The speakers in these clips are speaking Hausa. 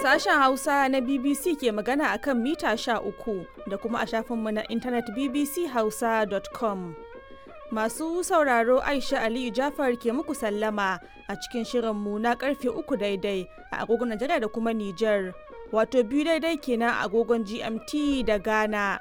Sashen Hausa na BBC ke magana a kan mita uku da kuma a shafinmu na intanet bbchausa.com. Masu sauraro Aisha Aliyu Jafar ke muku sallama a cikin shirinmu na karfe uku daidai a agogon Najeriya da kuma Nijar, wato biyu daidai kenan a agogon GMT da Ghana.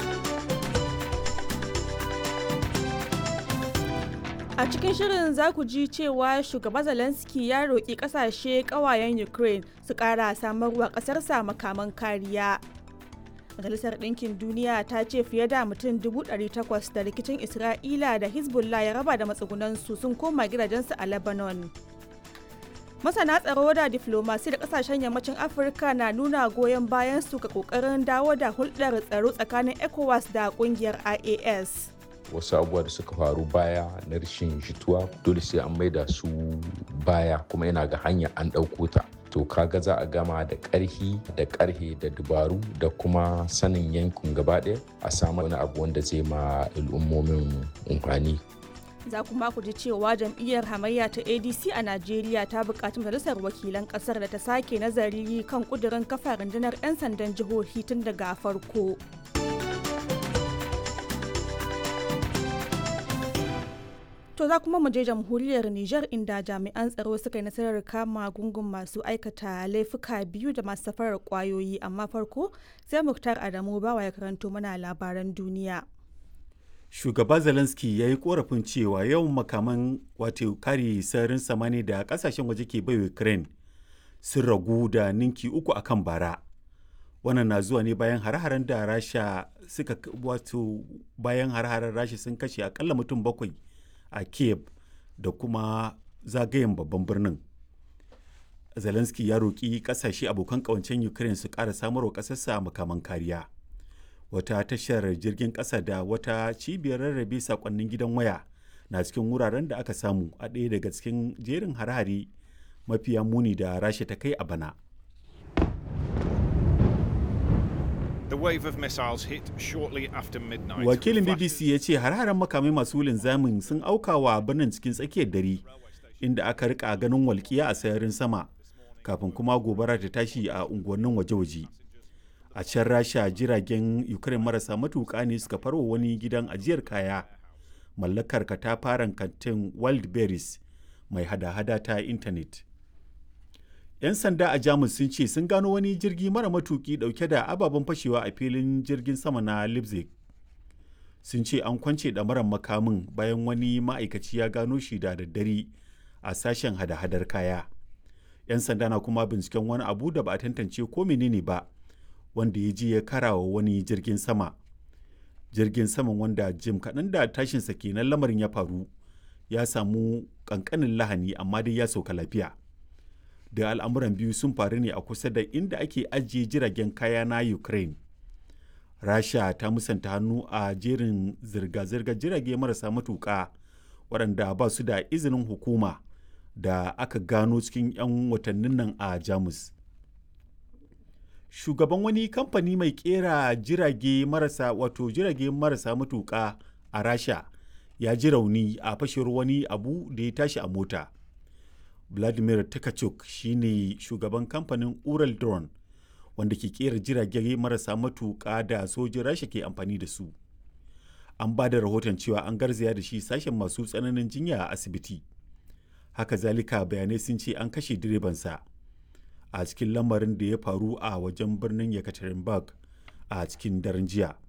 A cikin shirin za ku ji cewa shugaba Zelensky ya roƙi ƙasashe ƙawayen Ukraine su ƙara samarwa ƙasarsa makaman kariya. Majalisar Ɗinkin Duniya ta ce fiye da mutum 800 da rikicin Isra'ila da Hezbollah ya raba da matsugunansu sun koma gidajensu a Lebanon. Masana tsaro da diflomasi da ƙasashen yammacin Afirka na nuna goyon bayan su ga ƙoƙarin dawo da hulɗar tsaro tsakanin ECOWAS da ƙungiyar IAS. wasu abubuwa da suka faru baya na rashin jituwa dole sai an maida su baya kuma yana ga hanya an ɗauko ta to kaga za a gama da ƙarhi da ƙarhe da dubaru da kuma sanin yankin gaba ɗaya a samu wani abu wanda zai ma al'ummomin amfani za kuma ku ji cewa jam'iyyar hamayya ta adc a najeriya ta buƙaci majalisar wakilan ƙasar da ta sake nazari kan ƙudurin kafa rundunar 'yan sandan jihohi tun daga farko To za kuma mu je jamhuriyar Nijar inda jami'an tsaro suka yi nasarar kama gungun masu aikata laifuka biyu da masu safarar kwayoyi amma farko sai Muktar Adamu bawa ya karanto mana labaran duniya. Shugaba Zelensky ya yi korafin cewa yawan makaman wato kare sararin samani da kasashen waje ke bai Ukraine sun ragu da ninki uku akan bara. Wannan na zuwa ne bayan har-haren da Rasha suka wato bayan har-haren Rasha sun kashe akalla mutum bakwai a kiev da kuma zagayen babban birnin zelensky ya roƙi ƙasashe abokan ƙawancen ukraine su ƙara samarwa ƙasarsa makaman kariya wata tashar jirgin ƙasa da wata cibiyar rarrabe saƙonnin gidan waya na cikin wuraren da aka samu a ɗaya daga cikin jerin hare-hare mafiya muni da rasha ta kai a bana The wave of missiles hit shortly after midnight. Wakilin BBC ya ce har-haren makamai masu linzamin sun auka wa birnin cikin tsakiyar dare inda aka rika ganin walƙiya a sararin sama kafin kuma gobara ta tashi a unguwannin waje-waje. A can Rasha jiragen Ukraine marasa matuƙa ne suka farwa wani gidan ajiyar kaya mallakar katafaren kantin Wildberries mai hada-hada ta intanet. 'yan sanda a jamus sun ce sun gano wani jirgi mara matuki dauke da ababen fashewa a filin jirgin sama na leipzig sun ce an kwance ɗamarar makamin bayan wani ma'aikaci ya gano shi da daddare a sashen hada-hadar kaya 'yan sanda na kuma binciken wani abu da ba a tantance ko menene ba wanda ya je ya karawa wani jirgin sama jirgin saman wanda jim kaɗan da tashinsa kenan lamarin ya faru ya samu ƙanƙanin lahani amma dai ya sauka lafiya da al'amuran biyu sun faru ne a kusa da inda ake ajiye jiragen kaya na ukraine rasha ta musanta hannu a jerin zirga-zirgar jirage marasa matuƙa waɗanda ba su da izinin hukuma da aka gano cikin 'yan watannin nan a jamus shugaban wani kamfani mai kera jirage marasa wato jirage marasa matuƙa a rasha ya ji rauni a fashewar wani abu da ya tashi a mota vladimir takachuk shine shugaban kamfanin ural drone wanda ke kera jirage marasa matuƙa da sojin rasha ke amfani da su an ba da rahoton cewa an garzaya da shi sashen masu tsananin jinya a asibiti haka zalika bayanai sun ce an kashe direbansa a cikin lamarin da ya faru a wajen birnin yekaterinburg a cikin daren jiya